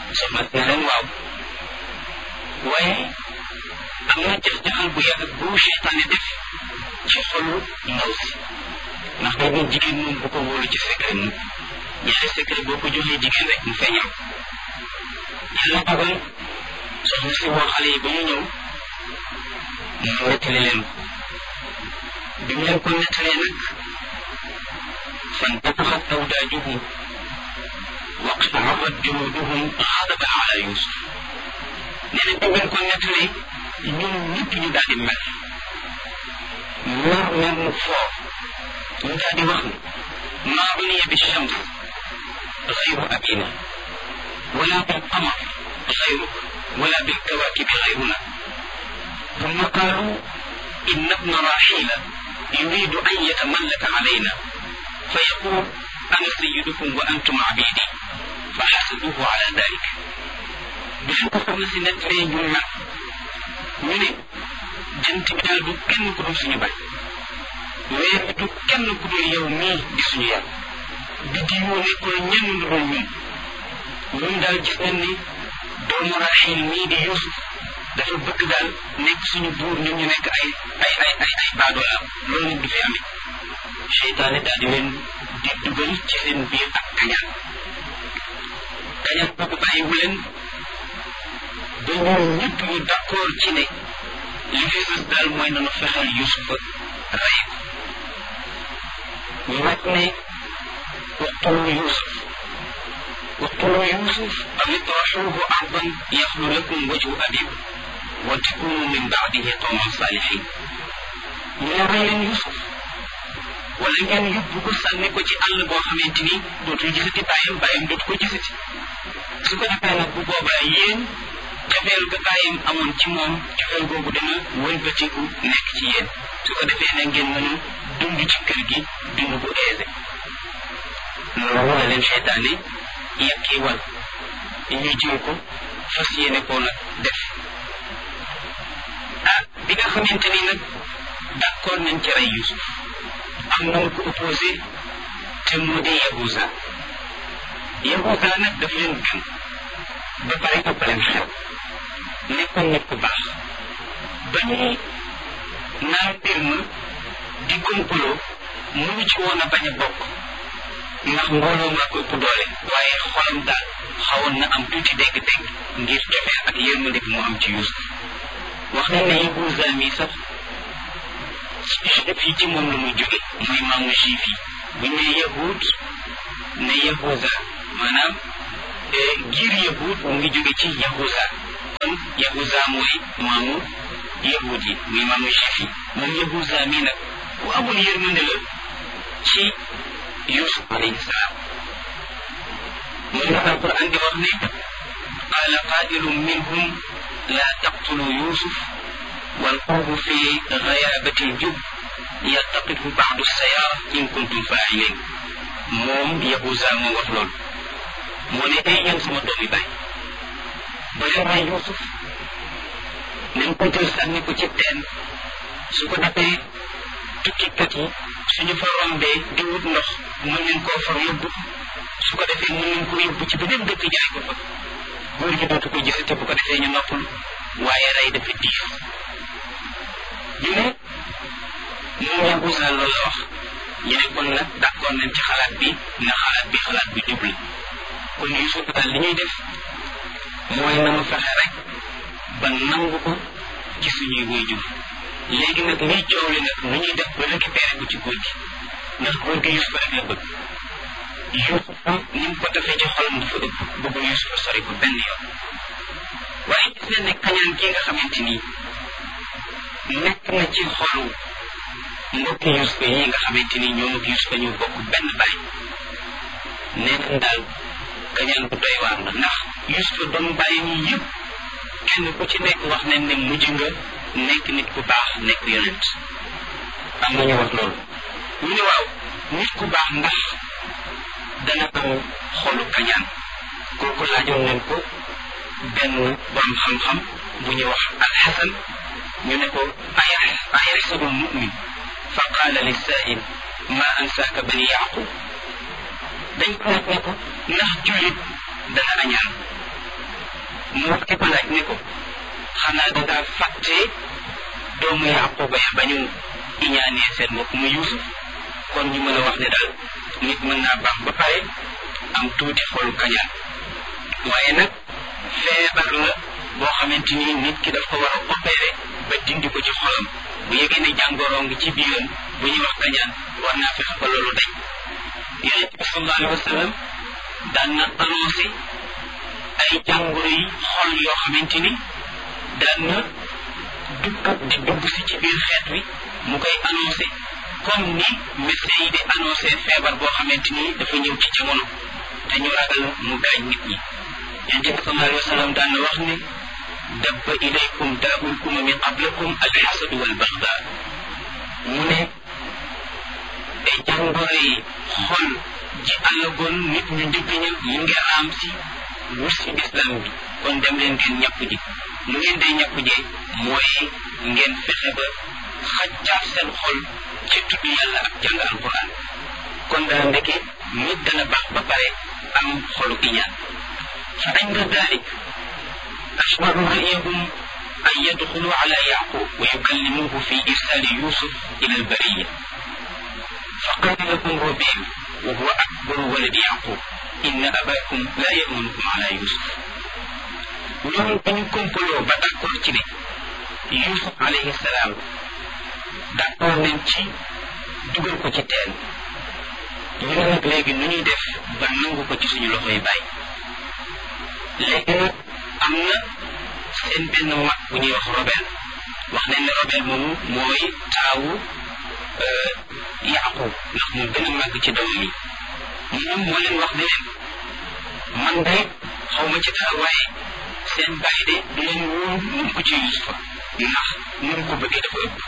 soxna si ne leen waaw waaye am na jax-jaxal bu yàgg bu seytaane def ci xolu ndaw si ndax day ne jigéen moom bu ko wóolu ci secret mu ñaari secret boo ko joxee jigéen rek mu feeñal yàlla dogal soxna si woo xale yi ba ñu ñëw mu nettali leen ko bi mu leen ko nettalee nag فانتفخت أوداجهم واقتعرت جلودهم غضبا على يوسف nee na bi ko nettalee ñoom ñëpp ñu daal di mer mer mer mu foo ñu daal di wax ne maa uniya bi shams غير أبينا ولا بالقمر غيرك ولا بالكواكب غيرنا ثم قالوا إن ابن راحيل يريد أن يتملك علينا فيقول أنا سيدكم وأنتم عبيدي فحسدوه على ذلك بحق soxna si nettalee ñu mer ñu ne jant bi daal du kenn ku dul suñu baay weer bi du kenn ku dul yow mii di suñu yàlla bi di yoo nekkul ñenn lu dul ñun ñun daal gis nañ ni doomu Raxiil mii di Yuusuf dafa bëgg daal nekk suñu buur ñun ñu nekk ay ay ay ay ay baadoolaam loolu nit du fi amee seytaane daal di leen di dugal ci seen biir ak kañaan kañaan boobu bàyyiwu leen ba ñoom ñëpp ñu d'accord ci ne li fi sës daal mooy nanu fexeel Yusufa rey ko ñu wax ne waqtulu Yusuf waqtulu Yusuf aw itrahuhu ardan yaxlu lakum wajhu abikum wa takunu min baadihi qawman salihin ñu ne rey leen Yusuf wala ngeen yóbbu ko sànni ko ci àll boo xamante ni dootul gisati bàyyam bàyyam dootu ko gisati su ko defee nag bu boobaa yéen cofeel ga bàyyam amoon ci moom cofeel googu dana wëlbatiku nekk ci yéen su ko defee nag ngeen mën a dund ci kër gi dund bu aisé loolu la leen seytaane yekkee wal ñu jiw ko fas yéene koo nag def ah bi nga xamante ni nag d'accord nañ ci rey Yusuf am na ko opposé te mu di Yahuza Yahuza nag daf leen gën ba pare ëpp leen xel nekkoon nit ku baax ba ñuy naan mbir ma di complot mënu ci woon a bañ a bokk ndax mbooloo maa ko ëpp doole waaye xolam daal xawoon na am tuuti dégg-dégg ngir cofee ak yërmande bi mu am ci Yuusuf wax nañ ne Yahuza mi sax fii ci moom la muy jóge mooy maamu juif yi bu ñu nee yahud ne yahuza maanaam giir yahud mu ngi jóge ci yahuza kon yahuza mooy maamu yahud yi muy maamu juif yi moom yahuza mii nag ku amul yërmande la ci yusuf alayhi salaam moom la alquran di wax ne qaala qaa'ilun minhum la taqtulu yusuf والقوم في غيابة الجب يلتقطه بعض السيارة إن كنتم فاعلين موم يهوزا مو wax lool moo ne ay yéen sama doomi baay ba leen rey Yuusuf nañ ko jël sànni ko ci teen su ko defee tukkikat yi suñu fa rombee di wut ndox mën nañ koo far yóbbu su ko defee mën nañ ko yóbbu ci beneen dëkk jaay ko fa góor gi dootu ko gisate bu ko defee ñu noppalu waaye rey dafa diis ñu ne moom Yahuza loolu la wax ñu ne kon nag d'accord nañ ci xalaat bi na xalaat bi xalaat bi jub la kon Yusuf daal li ñuy def mooy na mu fexe rek ba nangu ko ci suñuy waajur léegi nag liy coow li nag nu ñuy def ba récupérer ko ci góor gi ndax góor gi Yusuf rek la bëgg Yusuf ni mu ko defee ci xolam dafa ëpp bëggul Yusuf sori ko benn yoon waaye gis nañ ne kañaan gi nga xamante nii nekk na ci xolu mbokki Yusufa yi nga xamante ni ñoom ak Yusufa ñu bokk benn baay nekk daal kañaan bu doy waar la ndax Yusufa doon bàyyi ñi yëpp kenn ku ci nekk wax nañ ne mujj nga nekk nit ku baax nekk yonent am na ñu wax loolu ñu ne waaw nit ku baax ndax dana am xolu kañaan kooku laajoon nañ ko benn borom xam-xam bu ñuy wax alxasan ñu ne ko ayaxsabu lmumin fa qaala lisaail ma ansaaka bani yaqub dañ ko laaj ne ko ndax jullit dana añaan mu wax ki ko laaj ne ko xanaa dangaa fàtte doomu yaquba ya ba ñu iñaanee seen mbokk mu yuusuf kon ñu mën a wax ne daal nit mën naa baax ba pare am tuuti xolu kañaan waaye nag feebar la boo xamante ni nit ki daf ko war a opéré ba dindi ko ci xolam bu yëgee ne jàngoroo ngi ci biiram bu ñuy wax kañaan war naa fexe ba loolu dañ yonent bi sallallahu alayhi wa sallam daan na annoncé ay jàngoro yi xol yoo xamante ni daan na dugg di dugg si ci biir xeet wi mu koy annoncé comme ni médecin yi di annoncé feebar boo xamante ni dafa ñëw ci jamono te ñu ragal mu gaañ nit ñi yonent bi sallallahu alayhi wa sallam daan na wax ne dabba ilaykum daa'ul umami qablakum alxasadu walbaxda mu ne ay jàngoro yi xol ji àllagoon nit ñu njëkk ña mu ngi raam si wut si islam bi kon dem leen ngeen ñàpp ji mu ngeen day ñàpp jee mooy ngeen fexe ba xaccaat seen xol ci tudd yàlla ak jàng alquran kon daa ndeke nit dana baax ba pare am xolu iñaan fa inda dalik ashbaru ra'yahum an yadxulu ala yaqub wa yukallimuhu fi irsali yusuf ila albariya فقال لكم ربيع وهو أكبر ولد يعقوب إن أباكم لا يأمنكم على يوسف ñoom dañu kompaloo ba d'accord ci ne Yusuf alayhi salaam d'accord nañ ci dugal ko ci teen ñu ne nag léegi nu ñuy def ba nangu ko ci suñu loxo yi bàyyi léegi nag am na seen benn mag bu ñuy wax Robel wax nañ ne Robel moomu mooy taawu Yaqub ndax moo gën a màgg ci doomam yi moom moo leen wax ne leen man de xaw ma ci dara waaye seen bàyyi de du leen wóor mun ko ci Yusufa ndax ni mu ko bëggee dafa ëpp